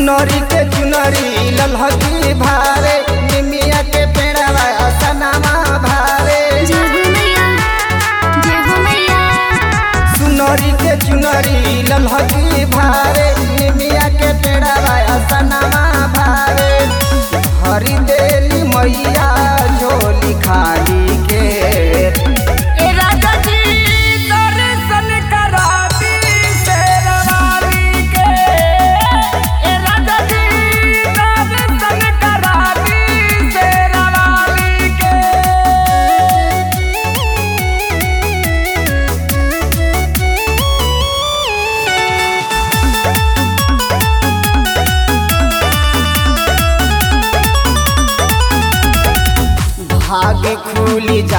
सुनरी के चुनरी ललहकी भारे निमिया के पेड़वा असनामा भारे जय हो मैया जय हो मैया सुनरी के चुनरी ललहकी भारे निमिया के पेड़वा असनामा भारे हरी देली मैया झोली खाली के ए राजा जी दर्शन करा दी शेरवाली के ए राजा जी दर्शन करा दी शेरवाली के भाग्य खुली